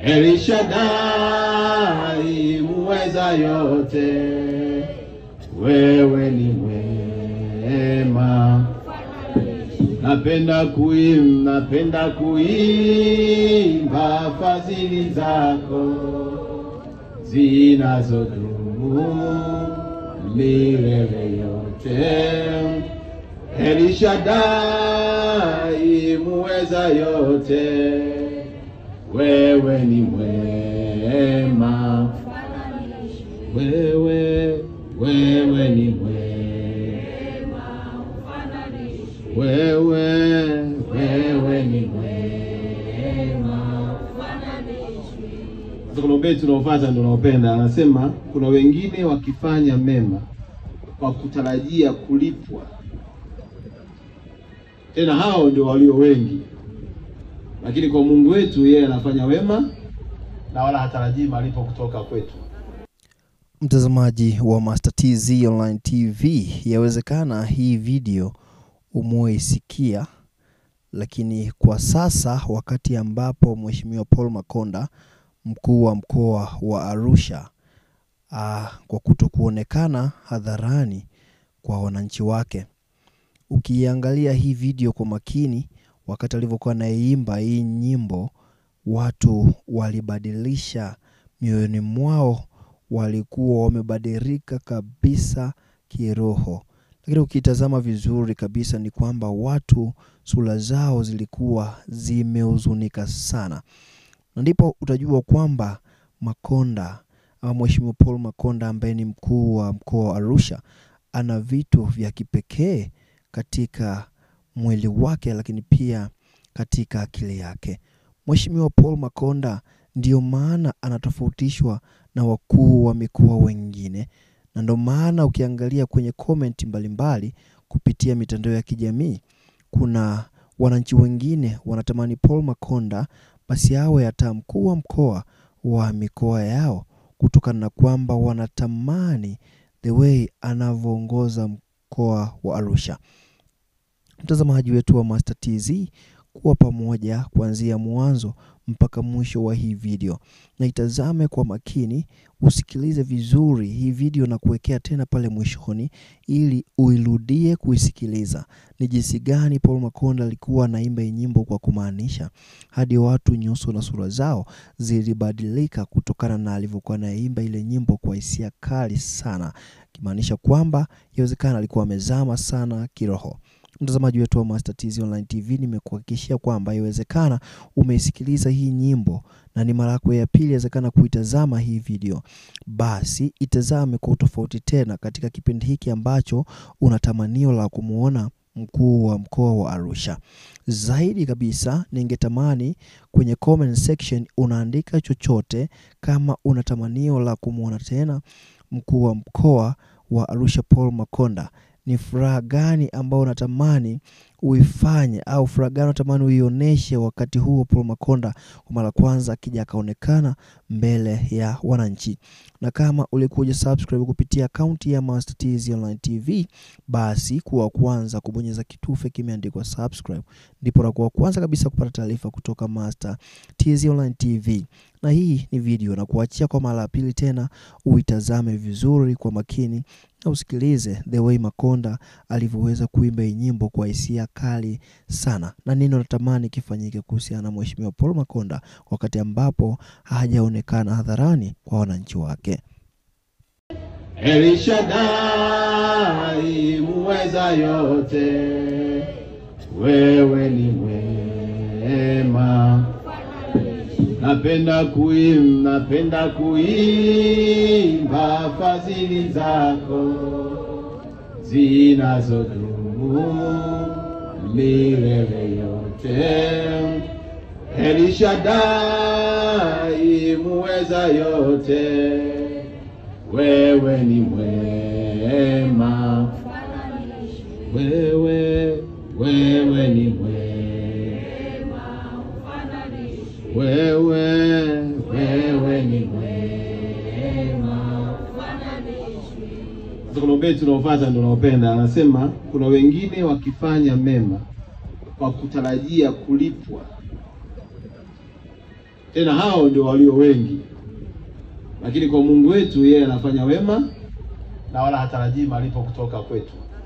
Elishadai muweza yote, wewe ni mwema. Napenda kuimba, napenda kuimba fadhili zako zinazodumu milele yote. Elishadai muweza yote, wewe ni mwema, wewe wewe ni mwema, wewe wewe ni mwema. Sasa kuna ubeti unaofuata ndio unaopenda, anasema kuna wengine wakifanya mema kwa kutarajia kulipwa, tena hao ndio walio wengi, lakini kwa Mungu wetu yeye anafanya wema na wala hatarajii malipo kutoka kwetu. Mtazamaji wa Master TZ Online TV, yawezekana hii video umeisikia, lakini kwa sasa wakati ambapo Mheshimiwa Paul Makonda mkuu wa mkoa wa Arusha aa, kwa kuto kuonekana hadharani kwa wananchi wake, ukiangalia hii video kwa makini, wakati alivyokuwa anaimba hii nyimbo, watu walibadilisha mioyoni mwao walikuwa wamebadilika kabisa kiroho, lakini ukitazama vizuri kabisa ni kwamba watu sura zao zilikuwa zimehuzunika sana, na ndipo utajua kwamba Makonda ama Mheshimiwa Paul Makonda ambaye ni mkuu wa mkoa wa Arusha ana vitu vya kipekee katika mwili wake, lakini pia katika akili yake. Mheshimiwa Paul Makonda ndiyo maana anatofautishwa na wakuu wa mikoa wengine, na ndio maana ukiangalia kwenye komenti mbalimbali kupitia mitandao ya kijamii, kuna wananchi wengine wanatamani Paul Makonda basi awe hata mkuu wa mkoa wa mikoa yao, kutokana na kwamba wanatamani the way anavyoongoza mkoa wa Arusha. Mtazamaji wetu wa Master TZ, kuwa pamoja kuanzia mwanzo mpaka mwisho wa hii video, na itazame kwa makini, usikilize vizuri hii video na kuwekea tena pale mwishoni, ili uirudie kuisikiliza ni jinsi gani Paul Makonda alikuwa anaimba hii nyimbo kwa kumaanisha, hadi watu nyuso na sura zao zilibadilika kutokana na alivyokuwa anaimba ile nyimbo kwa hisia kali sana, kimaanisha kwamba yawezekana alikuwa amezama sana kiroho. Mtazamaji wetu wa Master TZ Online TV, nimekuhakikishia kwamba iwezekana umeisikiliza hii nyimbo na ni mara yako ya pili inawezekana kuitazama hii video, basi itazame kwa utofauti tena katika kipindi hiki ambacho una tamanio la kumwona mkuu wa mkoa wa Arusha. Zaidi kabisa, ningetamani kwenye comment section unaandika chochote kama una tamanio la kumwona tena mkuu wa mkoa wa Arusha Paul Makonda ni furaha gani ambayo unatamani uifanye au furaha gani unatamani uionyeshe wakati huo Paul Makonda kwa mara kwanza akija akaonekana mbele ya wananchi. Na kama ulikuja subscribe kupitia akaunti ya Master TZ Online TV, basi kuwa kwanza kubonyeza kitufe kimeandikwa subscribe, ndipo unakuwa kwanza kabisa kupata taarifa kutoka Master TZ Online TV. Na hii ni video na kuachia kwa mara ya pili tena, uitazame vizuri kwa makini na usikilize the way Makonda alivyoweza kuimba hii nyimbo kwa hisia kali sana, na nini unatamani kifanyike kuhusiana na Mheshimiwa Paul Makonda wakati ambapo hajaonekana hadharani kwa wananchi wake. Elishadai muweza yote, wewe ni mwema. Napenda kuimba, napenda kuimba fadhili zako zinazodumu milele yote. Elishadai muweza yote, wewe ni mwema, wewe wewe ni mwema, wewe wewe ni mwema. Sasa kuna ubeti unaofuata ndio unaopenda, anasema kuna wengine wakifanya mema kwa kutarajia kulipwa, tena hao ndio walio wengi. Lakini kwa Mungu wetu, yeye anafanya wema na wala hatarajii malipo kutoka kwetu.